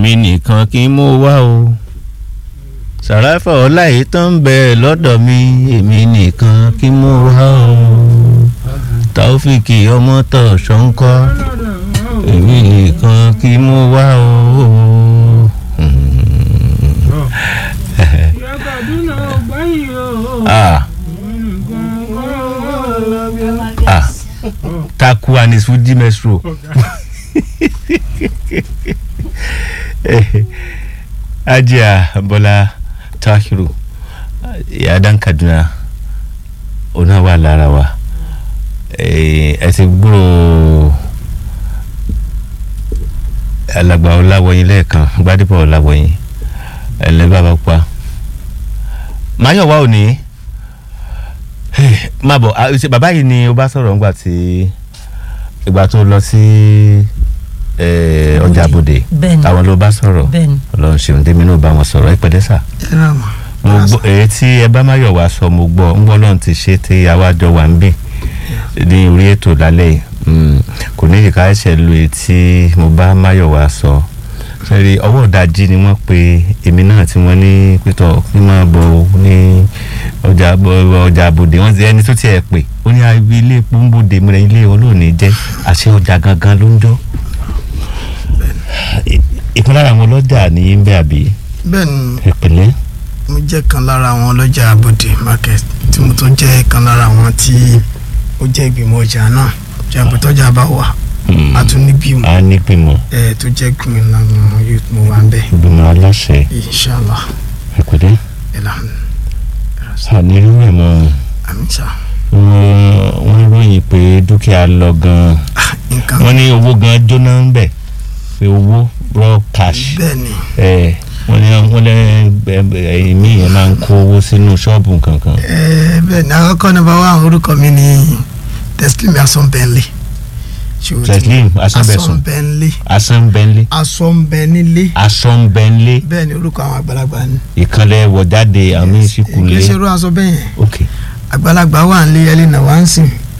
èmi nìkan kí n mú wá o sàràfà ọláyé tó ń bẹ lọ́dọ̀ mi èmi nìkan kí n mú wá o taofiki ọmọtọ ṣọńkọ èmi nìkan kí n mú wá o. ah ah taku and his fuji metro ajiya bọ́lá tahiru yadan kaduna ona wà lára wa ẹ ti gbúrò alàgbà ọláwọyìn lẹ́ẹ̀kan gbadébọ̀ ọláwọyìn ẹlẹ́bàá bá pa máyọ̀wá ò ní má bọ̀ ṣe bàbá yìí ni ó bá sọ̀rọ̀ ńgbà tí ìgbà tó lọ sí ọjà àbòdè Bẹ́ẹ̀ni. àwọn ló bá sọ̀rọ̀ bẹ́ẹ̀ni ọlọ́run ṣeun tèmi náà bá wọn sọ̀rọ̀ ẹ pẹ̀lẹ́ sà mo gbọ́ èyí tí ẹ bá máyọ̀wá sọ mo gbọ́ ń gbọ́ lọ́run ti ṣe tí àwájọ wà ń bì ní orí ètò lálẹ́ yìí Mm, kò ní ìka ẹsẹ̀ lu èyí tí mo bá máyọ̀wá sọ sẹ́rí ọwọ́ ìdajì ni wọ́n pe èmi náà tí wọ́n ní pétọ́ kí n máa bọ̀ ní ọjà ọjà àbòdè wọ́n ti ẹni tó tiẹ̀ pè ó ní ibi ilé epo ń bòde mìíràn ilé olóòní jẹ́ àṣẹ ọjà gangan ló ń jọ́ ìkan lára àwọn ọlọ́jà ní ń bẹ́ àbí bẹ́ẹ̀ ni ìpínlẹ̀ mo jẹ́ kan lára àwọn ọlọ́jà abode market tí mo tún jẹ́ kan lára àwọn tí ó jẹ́ ìgbìmọ̀ ọjà náà jàǹbù tọ́jà bá wà a tún ní bímọ a nígbìmọ̀ ẹ tó jẹ́ gbìmọ̀ làwọn youth mo wà ń bẹ̀ ìgbìmọ̀ aláṣẹ inshallah ìpínlẹ̀ ìlànà ànírú ẹ̀ mọ́ àmísà wọ́n ròyìn pé dúkìá lọ gan-an nǹkan wọ́n ní owó gan jóná ń bẹ̀ pé owó raw cash bẹ́ẹ̀ ni ẹ̀ wọ́n ní wọ́n lẹ́ ẹ̀yìn míì yẹn máa ń kó owó sínú ṣọ́ọ̀bù kankan ẹ bẹ́ẹ̀ ni àkọ́kọ́ ní báwa àwọn orúkọ mi ni teslim asọ́nbẹ́nlé Teslim Asọ́nbẹ̀sùn. asọ́nbẹ́nlé asánbẹ́nlé asọ́nbẹ́nilé asánbẹ́nlé bẹ́ẹ̀ ni orúkọ àwọn àgbàlagbà ni ìkànnì wọ̀jáde àmì ìsìnkú kì í lé ṣe irú aṣọ bẹ́ẹ̀ yẹn ok àgbàlagbà wà ń lé ẹlẹ́nà wá ń sìn